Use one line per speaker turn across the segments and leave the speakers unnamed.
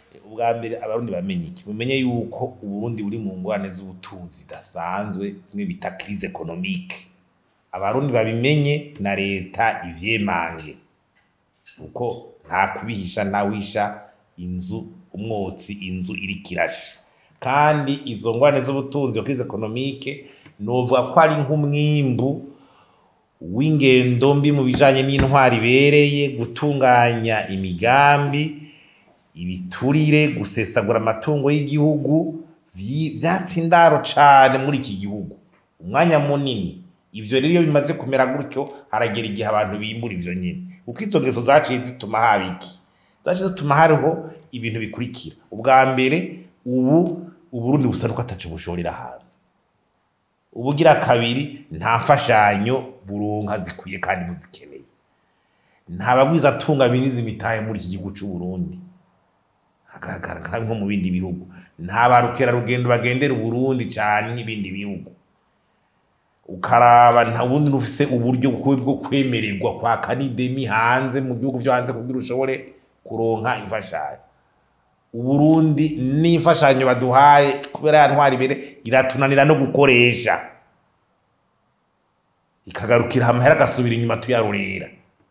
ubwa mbere abarundi bamenye iki mumenye yuko uburundi buri mu ngwane z'ubutunzi zidasanzwe zimwe bita crise economique abarundi babimenye na leta ivyemange kuko nta kubihisha ntawisha inzu umwotsi inzu iriko irasha kandi izo ngwane z'ubutunzi iyo crise economique novuga ko ari nk'umwimbu w'ingendo mbi mu bijanye n'intwari ibereye gutunganya imigambi ibiturire gusesagura amatungo y'igihugu vyi- vyatsi indaro cane muri iki gihugu umwanya munini ivyo rero iyo bimaze kumera gutyo haragera igihe abantu bimbura ivyo nyene kuko izo ngeso zaciye zituma haba iki zaciye zituma hariho ibintu bikurikira ubwa mbere ubu uburundi busa nuko ataco bushorera hanze ubugira kabiri nta mfashanyo buronka zikwiye kandi buzikeneye nta bagwiza atunga biniza imitahe muri iki gihugu c'uburundi hagaragara nka nko mu bindi bihugu nta barukerarugendo bagendera uburundi cane n'ibindi bihugu ukaraba nta bundi nufise uburyo bwo bwo kwemererwa kwaka n'ideni hanze mu bihugu vyo hanze kugira ushobore kuronka imfashanyo uburundi n'imfashanyo baduhaye kubera ya ntwari ibere iratunanira no gukoresha ikagarukira amahera agasubira inyuma tuyarurira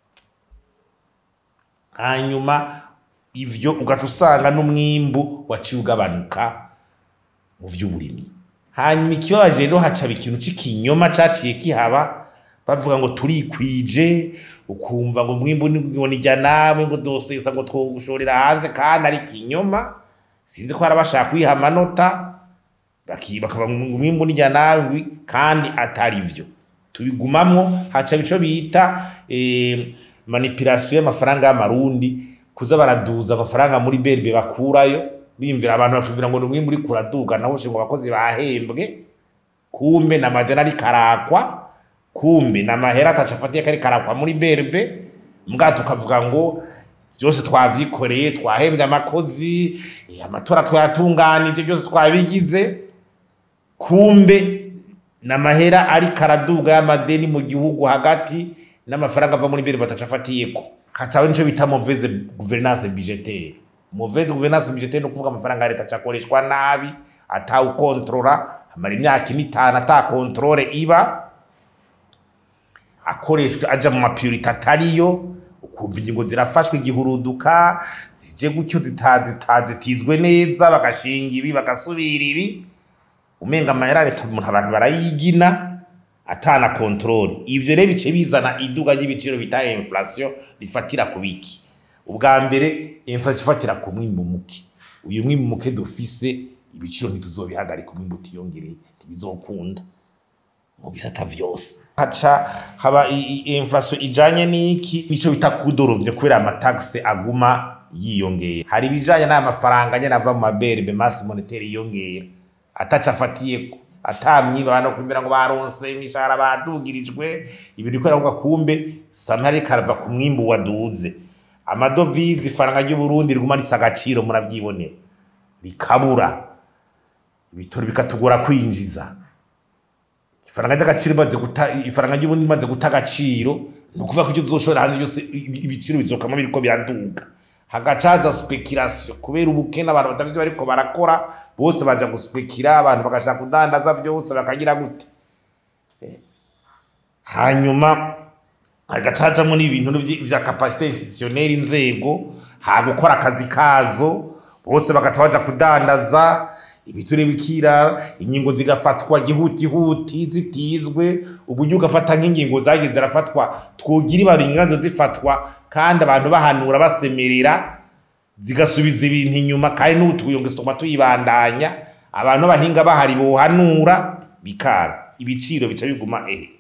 hanyuma ivyo ugaca usanga n'umwimbu waciye ugabanuka mu vy'uburimyi hanyuma ikibabaje rero hacaba ikintu c'ikinyoma caciye kihaba bavuga ngo turikwije ukumva ngo umwimbu ngo nijya nawe ngo dosesa ngo twogushorera hanze kandi ari ikinyoma sinzi ko hari abashaka kwiha amanota baki- bakaba ngo umwimbu nijya nawe ngwi, kandi atari vyo tubigumamwo hacaba ico bita eh, manipulation y'amafaranga y'amarundi kuza baraduza amafaranga muri berbe bakurayo bimvira abantu bakivira ngo ni umwimbu uriko uraduga naho ngo abakozi bahembwe kumbe na madeni ariko arakwa kumbe na mahera ataca afatiye kari karakwa muri berbe mbwa tukavuga ngo byose twavyikoreye twahembye amakozi eh, amatora twayatunganije byose twabigize kumbe n'amahera ariko araduga y'amadeni mu gihugu hagati n'amafaranga ava muri berbe ataca afatiyeko hacawe nico bita mauvaise gouvernance budgetaire mauvaise gouvernance budgetaire no kuvuga amafaranga ya leta acakoreshwa nabi atawukontrola amara imyaka ine itanu ata kontrole iba akoreshwa aja mu mapurite atariyo ukumva ingingo zirafashwe igihuruduka zije gutyo zita- zita- zitizwe neza bagashinga ibi bagasubira ibi umenga amahera ya leta umuntu abantu barayigina atana kontrole ivyo rero bice bizana iduga ry'ibiciro bita inflation rifatira ku biki ubwa mbere inflation ifatira ku mwimbu muke uyu mwimbu muke dufise ibiciro ntituzobihagarika umwimbu utiyongereye ntibizokunda mu bisata vyose haca haba i- i- inflation ijanye n'iki nico bita kudorovye kubera amataxe aguma yiyongera hari ibijanye n'aya mafaranga nyene ava mu maberbe masse monetaire yiyongera ataca afatiyeko atamyiba bano kumbera ngo baronse imishahara badugirijwe ibintu bikorera kuvuga kumbe samari karava ku mwimbu waduze amadovize ifaranga ry'uburundi rigumanitse agaciro muravyibonera rikabura ibitoro bikatugora kwinjiza ifaranga ry'agaciro imaze guta ifaranga ry'ubundi imaze guta agaciro ni ukuvuga ko ibyo uzoshora hanze byose ibi- ibiciro bizokama biriko biraduga hagacaza speculation kubera ubukene abantu batavyo bariko barakora bose baja guspekira abantu bagashaka kudandaza vyose bakagira gute Eh, hanyuma hagacajamwo n'ibintu vy- vya capacité institutionnelle inzego ha gukora akazi kazo bose bagaca baja kudandaza ibiture bikira ingingo zigafatwa gihutihuti zitizwe uburyo ugafata nk'ingingo zagiye zirafatwa twogira ibaro inganzo zifatwa kandi abantu bahanura basemerera zigasubiza ibintu inyuma kandi n'ubu tuyonge tuguma tuyibandanya abantu b'abahinga bahari bohanura bikanga ibiciro bica biguma ehe